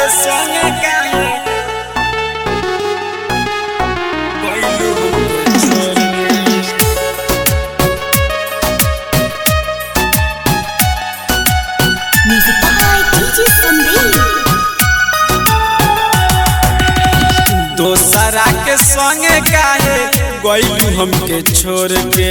के संगे काहे गइलू हमके छोड़ के Music by DJ Sandeep. दोसरा के संगे काहे गइलू हमके छोड़ के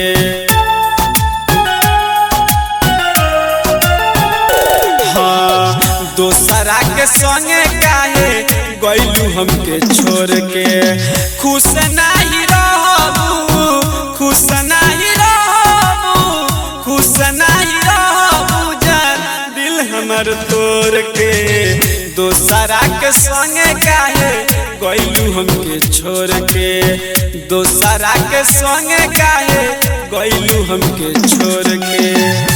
हाँ दोसरा के संगे काहे गइलू हमके छोड़ के खुश नाही रहबू खुश नाही रहबू खुश नाही रहबू जान दिल हमर तोड़ के दोसरा के संगे काहे गइलू हमके छोड़ के दोसरा के संगे काहे गइलू हमके छोड़ के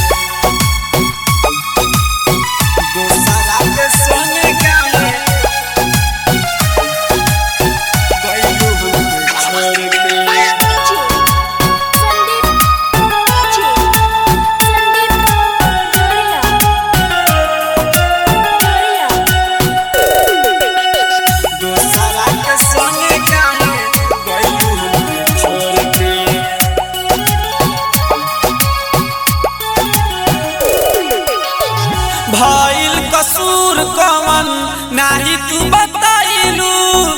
दोसरा के संगे काहे गइलू हमके छोड़ के दोसरा के संगे काहे गइलू हमके छोड़ के भइल कसूर कवन नाही तू बताइलू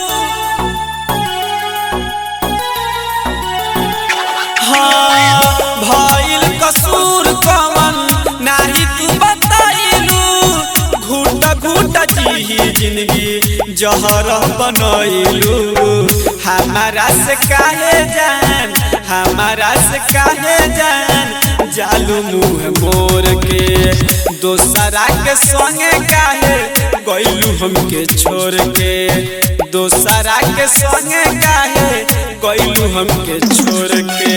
हाँ भइल कसूर कवन नाही तू बताइलू घूट घूट जी जिंदगी जहर बनैलू हमारा से काहे जान हमारा से काहे जान जालू मुँह मोर के दोसरा के संगे काहे गइलू हमके छोड़ के दोसरा के संगे काहे गइलू हमके छोड़ के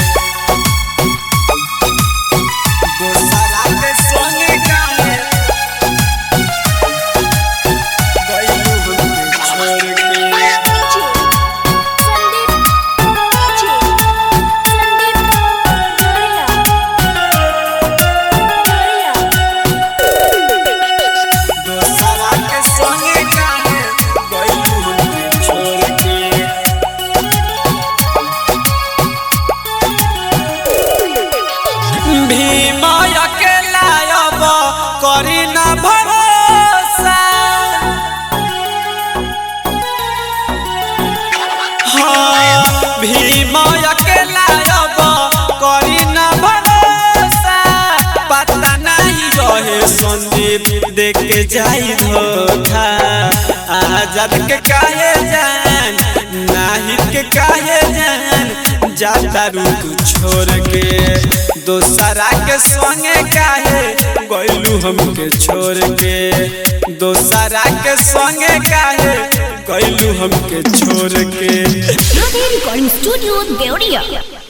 दोसरा के संगे काहे गइलू हमके छोड़ के दोसरा के संगे काहे गइलू हमके छोड़ के भीम अकेला अब करी न भरोसा हाँ भीम अकेला अब करी न भरोसा पता नहीं रहे संदीप देख के जाई धोखा आजाद के काहे जान नाहिद के काहे जान जाता रुक छोड़ के दोसरा के संगे काहे गइलू हमके छोड़ के दोसरा के संगे काहे गइलू हमके छोड़ के Recording Studio Deoria.